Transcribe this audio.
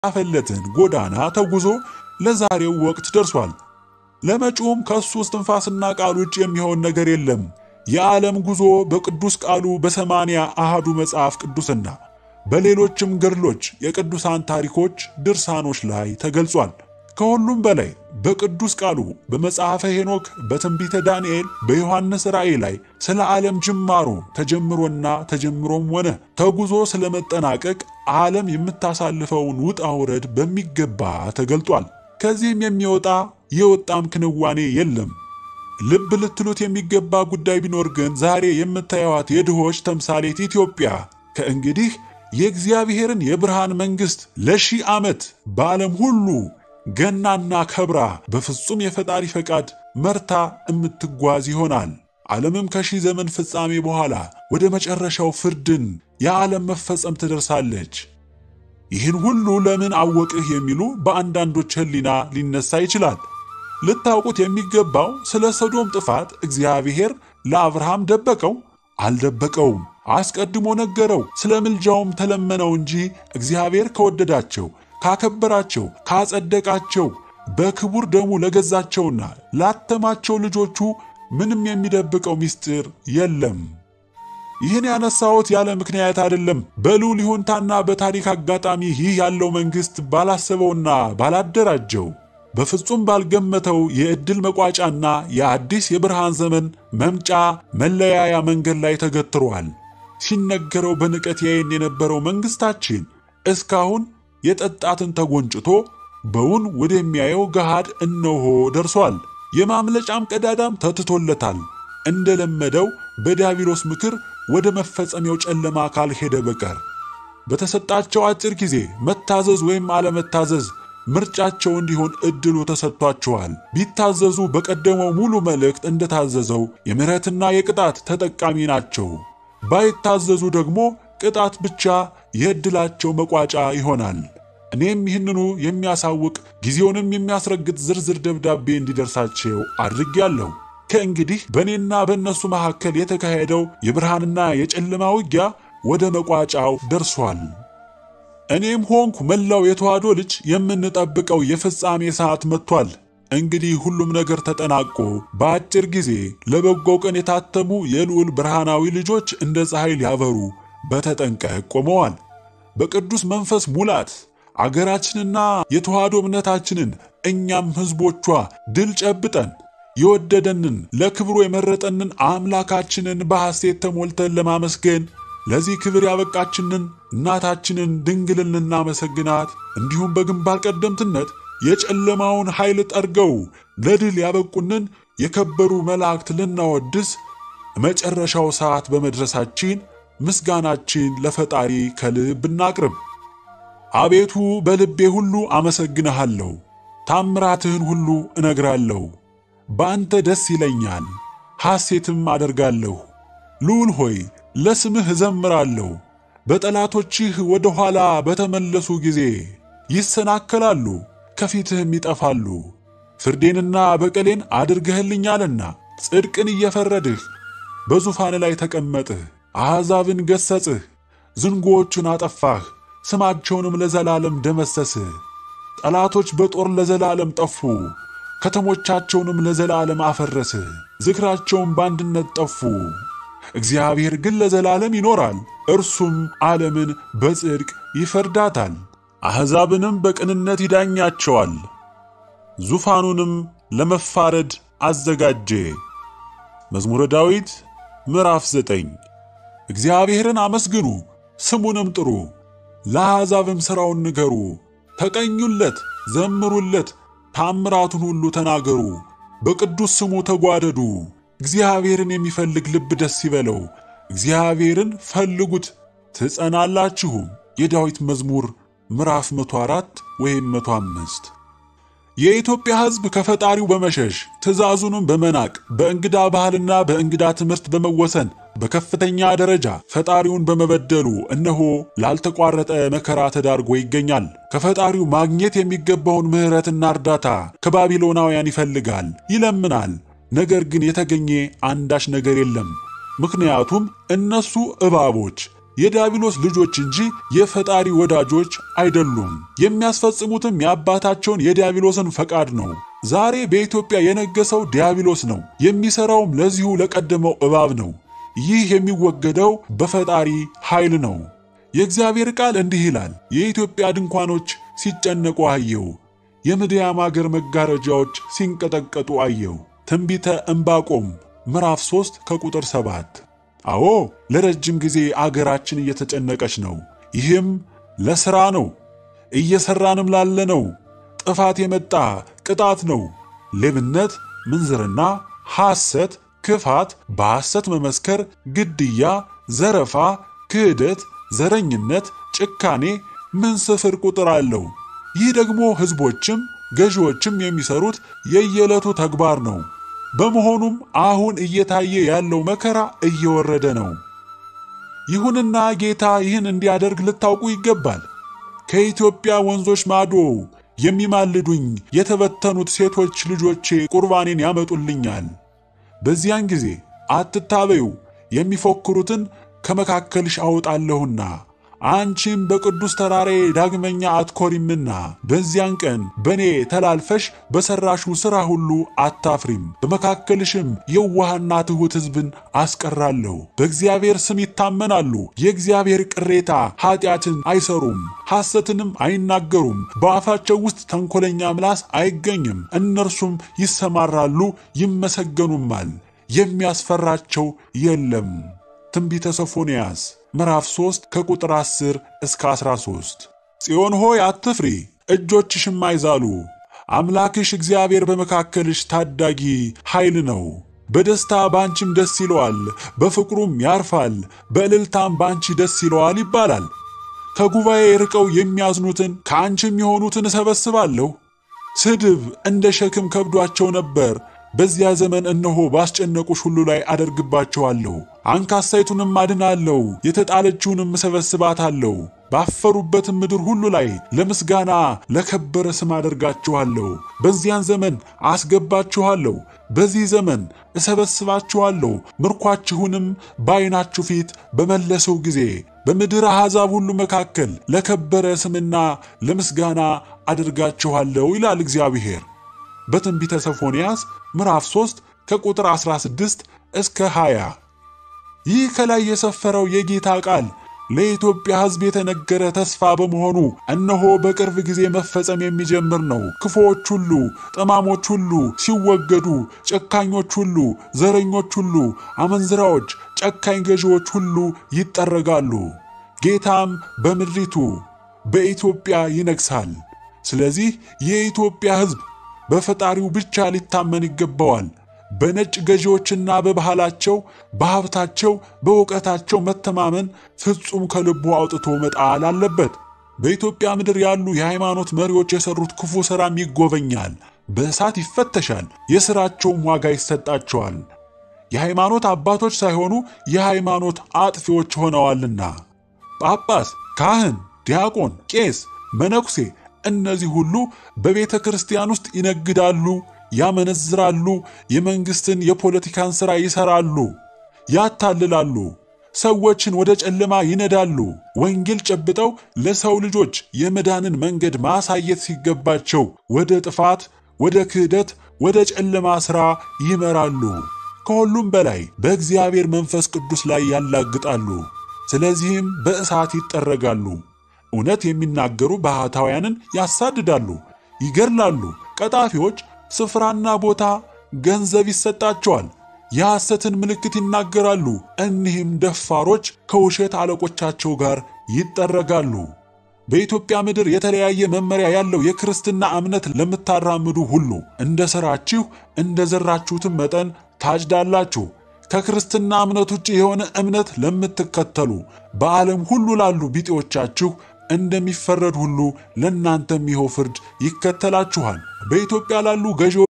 የተጻፈለትን ጎዳና ተጉዞ ለዛሬው ወቅት ደርሷል። ለመጪውም ከእሱ እስትንፋስና ቃል ውጭ የሚሆን ነገር የለም። የዓለም ጉዞ በቅዱስ ቃሉ በሰማንያ አሃዱ መጽሐፍ ቅዱስና በሌሎችም ገድሎች፣ የቅዱሳን ታሪኮች፣ ድርሳኖች ላይ ተገልጿል። ከሁሉም በላይ በቅዱስ ቃሉ በመጽሐፈ ሄኖክ፣ በትንቢተ ዳንኤል፣ በዮሐንስ ራእይ ላይ ስለ ዓለም ጅማሮ ተጀምሮና ተጀምሮም ሆነ ተጉዞ ስለመጠናቀቅ ዓለም የምታሳልፈውን ውጣ ውረድ በሚገባ ተገልጧል። ከዚህም የሚወጣ የወጣም ክንዋኔ የለም። ልብ ልትሉት የሚገባ ጉዳይ ቢኖር ግን ዛሬ የምታዩዋት የድሆች ተምሳሌት ኢትዮጵያ ከእንግዲህ የእግዚአብሔርን የብርሃን መንግሥት ለሺህ ዓመት በዓለም ሁሉ ገናና ከብራ በፍጹም የፈጣሪ ፈቃድ መርታ እምትጓዝ ይሆናል። ዓለምም ከሺህ ዘመን ፍጻሜ በኋላ ወደ መጨረሻው ፍርድን የዓለም መፈጸም ትደርሳለች። ይህን ሁሉ ለምን አወቅህ የሚሉ በአንዳንዶች ሕሊና ሊነሳ ይችላል። ልታውቁት የሚገባው ስለ ሰዶም ጥፋት እግዚአብሔር ለአብርሃም ደበቀው? አልደበቀውም። አስቀድሞ ነገረው። ስለ ምልጃውም ተለመነው እንጂ እግዚአብሔር ከወደዳቸው ካከበራቸው ካጸደቃቸው በክቡር ደሙ ለገዛቸውና ላተማቸው ልጆቹ ምንም የሚደብቀው ምስጢር የለም። ይህን ያነሳሁት ያለ ምክንያት አይደለም። በልዑል ይሁንታና በታሪክ አጋጣሚ ይህ ያለው መንግሥት ባላሰበውና ባላደራጀው በፍጹም ባልገመተው የዕድል መቋጫና የአዲስ የብርሃን ዘመን መምጫ መለያያ መንገድ ላይ ተገትሯል። ሲነገረው በንቀት ያየን የነበረው መንግሥታችን እስካሁን የጠጣትን ተጎንጭቶ በውን ወደሚያየው ገሃድ እነሆ ደርሷል። የማምለጫም ቀዳዳም ተትቶለታል። እንደለመደው በዲያብሎስ ምክር ወደ መፈጸሚያው ጨለማ ካልሄደ በቀር በተሰጣቸው አጭር ጊዜ መታዘዝ ወይም አለመታዘዝ ምርጫቸው እንዲሆን እድሉ ተሰጥቷቸዋል። ቢታዘዙ በቀደመው ሙሉ መልእክት እንደታዘዘው የምሕረትና የቅጣት ተጠቃሚ ናቸው። ባይታዘዙ ደግሞ ቅጣት ብቻ የዕድላቸው መቋጫ ይሆናል። እኔም ይህንኑ የሚያሳውቅ ጊዜውንም የሚያስረግጥ ዝርዝር ደብዳቤ እንዲደርሳቸው አድርጌያለሁ። ከእንግዲህ በእኔና በእነሱ መካከል የተካሄደው የብርሃንና የጨለማ ውጊያ ወደ መቋጫው ደርሷል። እኔም ሆንኩ መላው የተዋሕዶ ልጅ የምንጠብቀው የፍጻሜ ሰዓት መጥቷል። እንግዲህ ሁሉም ነገር ተጠናቆ በአጭር ጊዜ ለበጎው ቀን የታተሙ የልዑል ብርሃናዊ ልጆች እንደ ፀሐይ ሊያበሩ በተጠንቀቅ ቆመዋል። በቅዱስ መንፈስ ሙላት አገራችንና የተዋሕዶ እምነታችንን እኛም ሕዝቦቿ ድል ጨብጠን የወደደንን ለክብሩ የመረጠንን አምላካችንን በሐሴት ተሞልተን ለማመስገን ለዚህ ክብር ያበቃችንን እናታችንን ድንግልን ልናመሰግናት እንዲሁም በግንባር ቀደምትነት የጨለማውን ኃይል ጠርገው ለድል ያበቁንን የከበሩ መላእክት ልናወድስ መጨረሻው ሰዓት በመድረሳችን ምስጋናችን ለፈጣሪ ከልብ እናቅርብ። አቤቱ በልቤ ሁሉ አመሰግንሃለሁ፣ ታምራትህን ሁሉ እነግራለሁ። በአንተ ደስ ይለኛል፣ ሐሴትም አደርጋለሁ። ልዑል ሆይ ለስምህ እዘምራለሁ። በጠላቶችህ ወደ ኋላ በተመለሱ ጊዜ ይሰናከላሉ፣ ከፊትህም ይጠፋሉ። ፍርዴንና በቀሌን አድርገህልኛልና ጽድቅን እየፈረድህ በዙፋን ላይ ተቀመጥህ። አሕዛብን ገሰጽህ፣ ዝንጎዎቹን አጠፋህ፣ ስማቸውንም ለዘላለም ደመሰስህ። ጠላቶች በጦር ለዘላለም ጠፉ፣ ከተሞቻቸውንም ለዘላለም አፈረስህ። ዝክራቸውም በአንድነት ጠፉ። እግዚአብሔር ግን ለዘላለም ይኖራል፣ እርሱም ዓለምን በጽድቅ ይፈርዳታል፣ አሕዛብንም በቅንነት ይዳኛቸዋል። ዙፋኑንም ለመፋረድ አዘጋጀ። መዝሙረ ዳዊት ምዕራፍ ዘጠኝ እግዚአብሔርን አመስግኑ ስሙንም ጥሩ፣ ለአሕዛብም ሥራውን ንገሩ። ተቀኙለት፣ ዘምሩለት፣ ታምራቱን ሁሉ ተናገሩ። በቅዱስ ስሙ ተጓደዱ። እግዚአብሔርን የሚፈልግ ልብ ደስ ይበለው። እግዚአብሔርን ፈልጉት ትጸናላችሁም። የዳዊት መዝሙር ምዕራፍ 104 ወይም 105 የኢትዮጵያ ሕዝብ ከፈጣሪው በመሸሽ ትእዛዙንም በመናቅ በእንግዳ ባህልና በእንግዳ ትምህርት በመወሰን በከፍተኛ ደረጃ ፈጣሪውን በመበደሉ እነሆ ላልተቋረጠ መከራ ተዳርጎ ይገኛል። ከፈጣሪው ማግኘት የሚገባውን ምሕረትና እርዳታ ከባቢሎናውያን ይፈልጋል፣ ይለምናል። ነገር ግን የተገኘ አንዳች ነገር የለም። ምክንያቱም እነሱ እባቦች የዲያብሎስ ልጆች እንጂ የፈጣሪ ወዳጆች አይደሉም። የሚያስፈጽሙትም የአባታቸውን የዲያብሎስን ፈቃድ ነው። ዛሬ በኢትዮጵያ የነገሰው ዲያብሎስ ነው። የሚሰራውም ለዚሁ ለቀደመው እባብ ነው። ይህ የሚወገደው በፈጣሪ ኃይል ነው። የእግዚአብሔር ቃል እንዲህ ይላል፣ የኢትዮጵያ ድንኳኖች ሲጨነቁ አየው፣ የምድያም አገር መጋረጃዎች ሲንቀጠቀጡ አየው። ትንቢተ ዕንባቆም ምዕራፍ 3 ከቁጥር 7። አዎ ለረጅም ጊዜ አገራችን እየተጨነቀች ነው። ይህም ለሥራ ነው፣ እየሠራንም ላለ ነው። ጥፋት የመጣ ቅጣት ነው። ሌብነት፣ ምንዝርና፣ ሐሰት፣ ክፋት፣ በሐሰት መመስከር፣ ግድያ፣ ዘረፋ፣ ክህደት፣ ዘረኝነት፣ ጭካኔ ምን ስፍር ቁጥር አለው። ይህ ደግሞ ሕዝቦችም ገዢዎችም የሚሰሩት የየዕለቱ ተግባር ነው። በመሆኑም አሁን እየታየ ያለው መከራ እየወረደ ነው። ይሁንና ጌታ ይህን እንዲያደርግ ልታውቁ ይገባል። ከኢትዮጵያ ወንዞች ማዶ የሚማልዱኝ የተበተኑት ሴቶች ልጆቼ ቁርባኔን ያመጡልኛል። በዚያን ጊዜ አትታበዩ፣ የሚፎክሩትን ከመካከልሽ አወጣለሁና አንቺም በቅዱስ ተራራዬ ዳግመኛ አትኮሪምና በዚያን ቀን በእኔ ተላልፈሽ በሠራሽው ሥራ ሁሉ አታፍሪም። በመካከልሽም የዋህና ትሑት ሕዝብን አስቀራለሁ። በእግዚአብሔር ስም ይታመናሉ። የእግዚአብሔር ቅሬታ ኀጢአትን አይሰሩም፣ ሐሰትንም አይናገሩም። በአፋቸው ውስጥ ተንኰለኛ ምላስ አይገኝም። እነርሱም ይሰማራሉ፣ ይመሰገኑማል። የሚያስፈራቸው የለም። ትንቢተ ሶፎንያስ ምዕራፍ 3 ከቁጥር 10 እስከ 13። ጽዮን ሆይ አትፍሪ፣ እጆችሽም አይዛሉ። አምላክሽ እግዚአብሔር በመካከልሽ ታዳጊ ኃይል ነው። በደስታ ባንቺም ደስ ይለዋል፣ በፍቅሩም ያርፋል፣ በእልልታም ባንቺ ደስ ይለዋል ይባላል። ከጉባኤ ርቀው የሚያዝኑትን ከአንቺም የሆኑትን እሰበስባለሁ። ስድብ እንደ ሸክም ከብዷቸው ነበር። በዚያ ዘመን እነሆ ባስጨነቁሽ ሁሉ ላይ አደርግባቸዋለሁ። አንካሳይቱንም አድናለሁ፣ የተጣለችውንም እሰበስባታለሁ። ባፈሩበትም ምድር ሁሉ ላይ ለምስጋና ለከበረ ስም አደርጋችኋለሁ። በዚያን ዘመን አስገባችኋለሁ፣ በዚህ ዘመን እሰበስባችኋለሁ። ምርኳችሁንም በዓይናችሁ ፊት በመለሰው ጊዜ በምድር አሕዛብ ሁሉ መካከል ለከበረ ስምና ለምስጋና አደርጋችኋለሁ ይላል እግዚአብሔር። በትንቢተ ሶፎንያስ ምዕራፍ 3 ከቁጥር 16 እስከ 20። ይህ ከላይ የሰፈረው የጌታ ቃል ለኢትዮጵያ ሕዝብ የተነገረ ተስፋ በመሆኑ እነሆ በቅርብ ጊዜ መፈጸም የሚጀምር ነው። ክፉዎች ሁሉ፣ ጠማሞች ሁሉ ሲወገዱ፣ ጨካኞች ሁሉ፣ ዘረኞች ሁሉ፣ አመንዝራዎች፣ ጨካኝ ገዢዎች ሁሉ ይጠረጋሉ። ጌታም በምድሪቱ በኢትዮጵያ ይነግሣል። ስለዚህ የኢትዮጵያ ሕዝብ በፈጣሪው ብቻ ሊታመን ይገባዋል። በነጭ ገዢዎችና በባህላቸው፣ በሀብታቸው፣ በእውቀታቸው መተማመን ፍጹም ከልቡ አውጥቶ መጣል አለበት። በኢትዮጵያ ምድር ያሉ የሃይማኖት መሪዎች የሰሩት ክፉ ሥራም ይጎበኛል፣ በእሳት ይፈተሻል፣ የሥራቸውም ዋጋ ይሰጣቸዋል። የሃይማኖት አባቶች ሳይሆኑ የሃይማኖት አጥፊዎች ሆነዋልና ጳጳስ፣ ካህን፣ ዲያቆን፣ ቄስ፣ መነኩሴ እነዚህ ሁሉ በቤተ ክርስቲያን ውስጥ ይነግዳሉ፣ ያመነዝራሉ፣ የመንግሥትን የፖለቲካን ሥራ ይሠራሉ፣ ያታልላሉ፣ ሰዎችን ወደ ጨለማ ይነዳሉ። ወንጌል ጨብጠው ለሰው ልጆች የመዳንን መንገድ ማሳየት ሲገባቸው ወደ ጥፋት፣ ወደ ክህደት፣ ወደ ጨለማ ሥራ ይመራሉ። ከሁሉም በላይ በእግዚአብሔር መንፈስ ቅዱስ ላይ ያላግጣሉ። ስለዚህም በእሳት ይጠረጋሉ። እውነት የሚናገሩ ባህታውያንን ያሳድዳሉ፣ ይገድላሉ። ቀጣፊዎች ስፍራና ቦታ፣ ገንዘብ ይሰጣቸዋል። የሐሰትን ምልክት ይናገራሉ። እኒህም ደፋሮች ከውሸት አለቆቻቸው ጋር ይጠረጋሉ። በኢትዮጵያ ምድር የተለያየ መመሪያ ያለው የክርስትና እምነት ለምታራምዱ ሁሉ እንደ ሥራችሁ እንደ ዘራችሁትም መጠን ታጭዳላችሁ። ከክርስትና እምነት ውጭ የሆነ እምነት ለምትከተሉ በዓለም ሁሉ ላሉ ቢጤዎቻችሁ እንደሚፈረድ ሁሉ ለእናንተም ይኸው ፍርድ ይከተላችኋል። በኢትዮጵያ ላሉ ገዢዎች